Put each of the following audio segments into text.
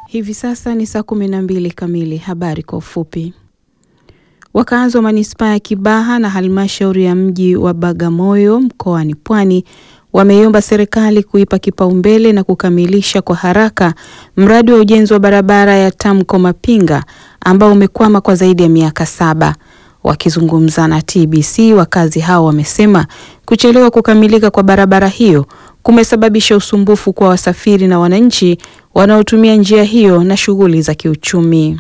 Hivi sasa ni saa kumi na mbili kamili. Habari kwa ufupi. Wakazi wa manispaa ya Kibaha na halmashauri ya mji wa Bagamoyo mkoani Pwani wameiomba serikali kuipa kipaumbele na kukamilisha kwa haraka mradi wa ujenzi wa barabara ya Tamko Mapinga ambao umekwama kwa zaidi ya miaka saba. Wakizungumza na TBC, wakazi hao wamesema kuchelewa kukamilika kwa barabara hiyo kumesababisha usumbufu kwa wasafiri na wananchi wanaotumia njia hiyo na shughuli za kiuchumi.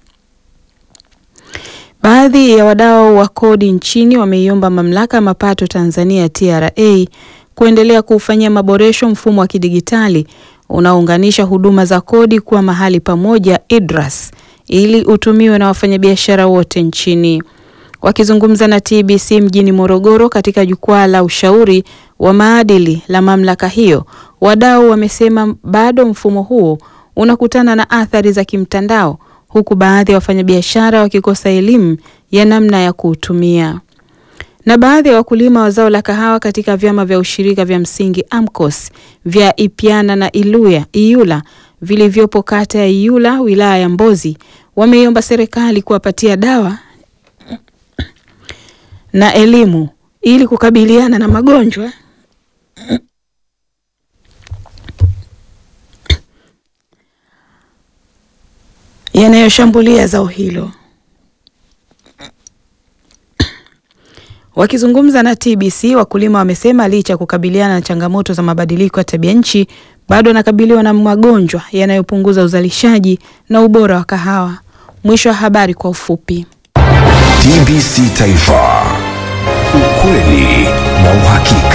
Baadhi ya wadau wa kodi nchini wameiomba mamlaka ya mapato Tanzania TRA kuendelea kuufanyia maboresho mfumo wa kidigitali unaounganisha huduma za kodi kuwa mahali pamoja IDRAS ili utumiwe na wafanyabiashara wote nchini. Wakizungumza na TBC mjini Morogoro katika jukwaa la ushauri wa maadili la mamlaka hiyo, wadau wamesema bado mfumo huo unakutana na athari za kimtandao huku baadhi ya wafanyabiashara wakikosa elimu ya namna ya kuutumia. Na baadhi ya wakulima wa zao la kahawa katika vyama vya ushirika vya msingi AMCOS vya Ipiana na Iluya, Iyula vilivyopo kata ya Iyula wilaya ya Mbozi wameiomba serikali kuwapatia dawa na elimu ili kukabiliana na magonjwa yanayoshambulia zao hilo. Wakizungumza na TBC, wakulima wamesema licha ya kukabiliana na changamoto za mabadiliko ya tabia nchi, bado wanakabiliwa na magonjwa yanayopunguza uzalishaji na ubora wa kahawa. Mwisho wa habari kwa ufupi. TBC Taifa, ukweli na uhakika.